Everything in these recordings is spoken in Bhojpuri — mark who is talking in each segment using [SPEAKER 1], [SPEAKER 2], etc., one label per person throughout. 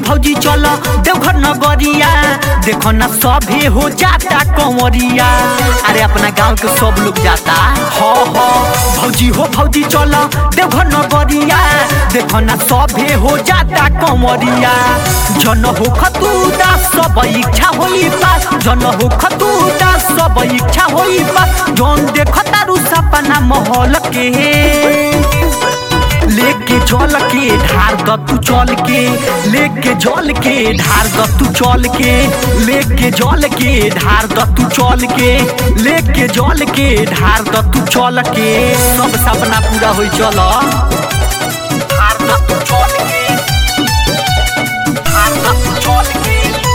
[SPEAKER 1] भौजी चल देवघर नगरिया देखो ना सभे हो जाता कंवरिया अरे अपना गांव के सब लोग जाता हो हो भौजी हो भौजी चल देवघर नगरिया देखो ना सभे हो जाता कंवरिया जन हो खतू दास सब इच्छा होई पास जन हो खतू दास सब इच्छा होई पास जौन देख तारू सपना महल के लेके जल के ढार द तू चल के लेके जल के ढार द तू चल के लेके जल के ढार द तू चल के लेके जल के ढार द तू चल के सब सपना पूरा होई चल ढार द तू चल के ढार द तू चल के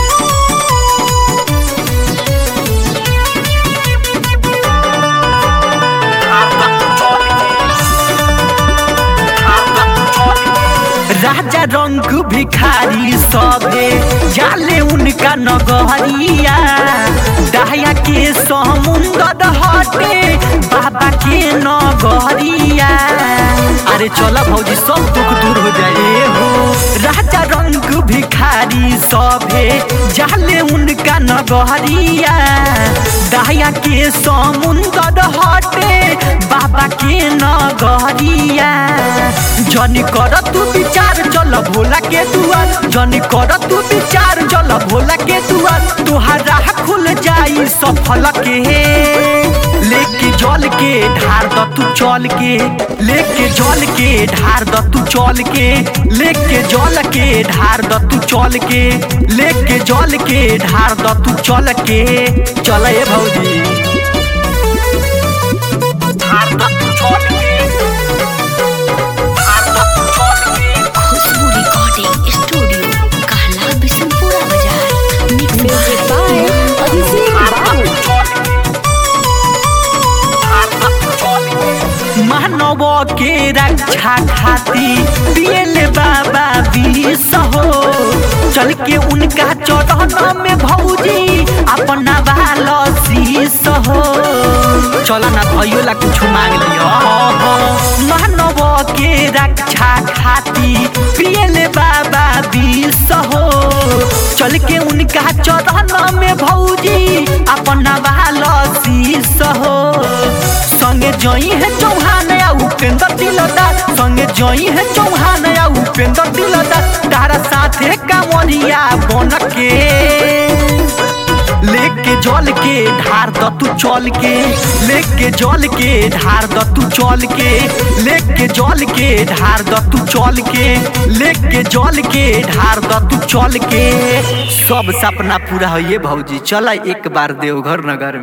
[SPEAKER 1] राजा रंग भिखारी सबे जाले उनका नगरिया दया के समुंदर हटे बाबा के नगरिया अरे चला भौजी सब दुख दूर हो जाए हो राजा रंग भिखारी सबे जाले उनका नगरिया दया के समुंदर हटे बाबा के नगरिया जनी कर तू विचार चल भोला के दुआर जनी कर तू विचार चल भोला के दुआर तुहार राह खुल जाई सफल के लेके जल के ढार द तू चल के लेके जल के ढार द तू चल के लेके जल के ढार द तू चल के लेके जल के ढार द तू चल के चल ए भौजी ढार द तू चल के
[SPEAKER 2] खुशबू रिकॉर्डिंग स्टूडियो कहला बिशनपुरा बाजार mix
[SPEAKER 3] Music by Abhishek Babu.
[SPEAKER 1] मानव के रक्षा खाती पियले बाबा विष हो चल के उनका चरण में भौजी अपना बाल शीश हो चल ना भयो ला कुछ मांग लियो मानव के रक्षा खाती पियले बाबा विष हो चल के उनका चरण में भौजी अपना बाल शीश हो संगे जई है चौहान या उपेंद्र दिलदार संगे जई है चौहान या उपेंद्र दिलदार तारा साथे कांवरिया बन के लेके जल के ढार द तू चल के लेके जल के ढार द तू चल के लेके जल के ढार द तू चल के लेके जल के ढार द तू चल के सब सपना पूरा होइए भौजी चल एक बार देवघर नगर में